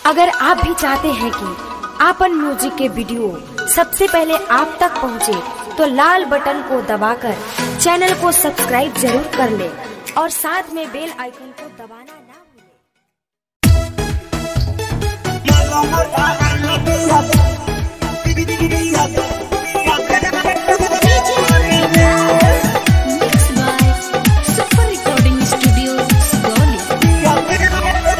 अगर आप भी चाहते हैं कि आपन म्यूजिक के वीडियो सबसे पहले आप तक पहुंचे, तो लाल बटन को दबाकर चैनल को सब्सक्राइब जरूर कर ले और साथ में बेल आइकन को दबाना ना भूलें। Mixed by Super Recording Studio, Sugoli.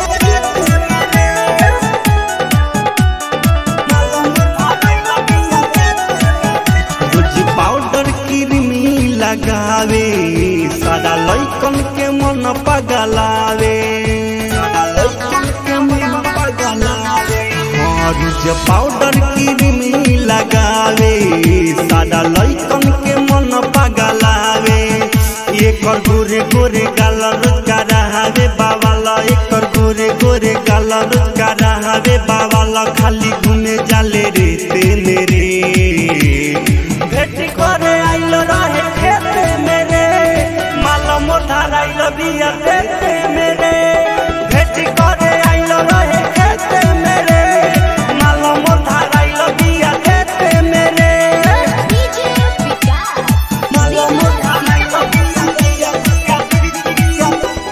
रोज पाउडर क्रीमी लगावे सारा लइकन के मन पगलावे सारा लइकन के मन पगलावे हाँ, रोज पाउडर क्रीमी लगावे सारा लइकन के मन पगलावे एकर गोरे गोरे गाल रोजगा रहावे बाबाला एकर गोरे गोरे गाल रोजगा रहावे बाबाला खाली घूमे जाले रे तेने रे भेट करे आइल रहे खेते मेरे माल मोटा आइल बिया देते मेरे भेट करे आइल रहे खेते मेरे माल मोटा आइल बिया देते मेरे DJ Vikas. माल मोटा आइल बिया बिया बिया बिया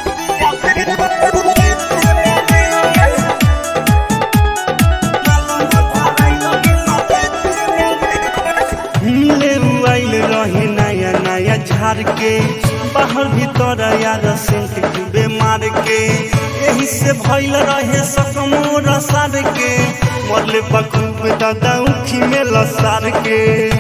मिले आइल रहे नया नया झाड़ के बाहर भीतर यार सेंट खूबे मार के यही से भइल रहे सकमोर सार के मरले बखूब दादा उखी में लसार के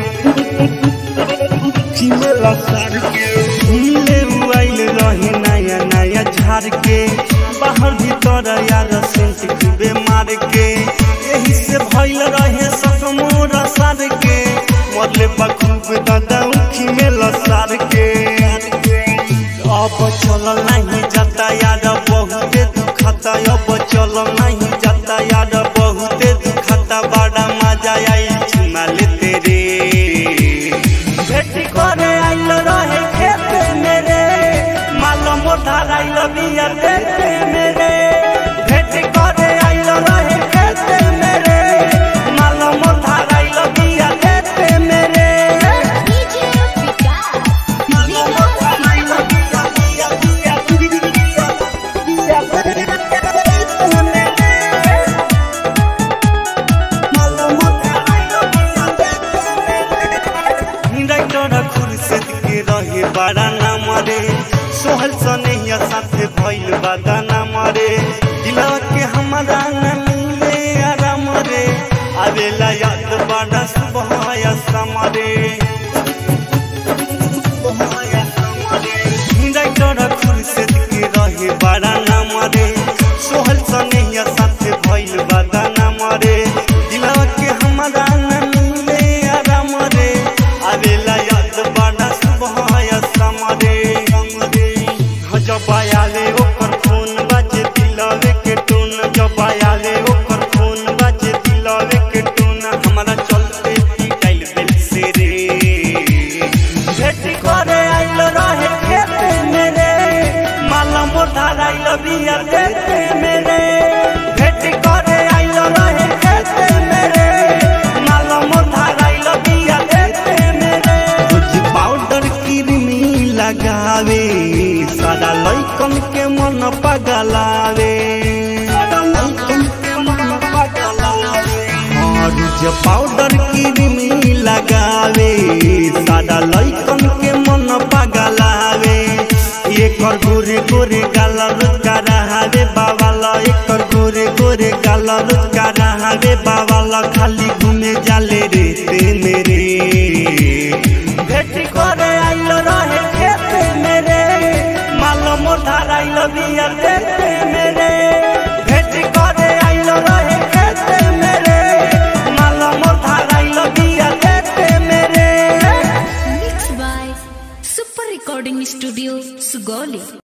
उखी में लसार के मिले आइल रहे नया नया झाड़ के बाहर भीतर यार सेंट खूबे मार के यही से भइल रहे सकमोर सार के मरले बखूब दादा उखी में लसार के अब चल नहीं जाता यार बहुते दुखता अब चल नहीं जाता यार बहुते दुखता बड़ा मजा आई चुमा लेते रे भेट करे आइल रहे खेते मेरे माल मोटा आइल बिया देते मेरे भेट करे आइल रहे खेते मेरे माल मोटा आइल बिया देते मेरे DJ Vikas. माल मोटा आइल बिया बिया बिया बिया बिया देते मेरे माल मोटा आइल बिया देते मेरे डाक्टर खुर्शीद के रहे बड़ा नाम रे सोहल सनैया साथे भइल बादा नाम रे दिलवा के हमारा न मिले आराम रे आवेला याद बड़ा सुबह या शाम रे डाक्टर खुर्शीद के रहे बड़ा नाम रे सोहल सनैया साथे भइल बादा नाम रे दिलवा के हमारा न मिले आराम रे आवेला याद बड़ा सुबह या शाम रे जब आयाले ओकर फोन बाजे दिलवे के टोन जब आयाले ओकर फोन बाजे दिलवे के टोन हमारा चलते पिटाइल बेल से रे भेट करे आइल रहे खेते मेरे माला मोटा आइल बिया देते मेरे भेट करे आइल रहे खेते मेरे माला मोटा आइल बिया देते मेरे कुछ पाउडर क्रीमी लगावे सारा लइकन के मन पगलावे सारा लइकन के मन पगलावे और जे पाउडर क्रीमी लगावे सादा लइकन के मन पगलावे एकर गोरे गोरे गाल रोजगा रहावे बाबा ला एकर गोरे गोरे गाल रोजगा रहावे बाबा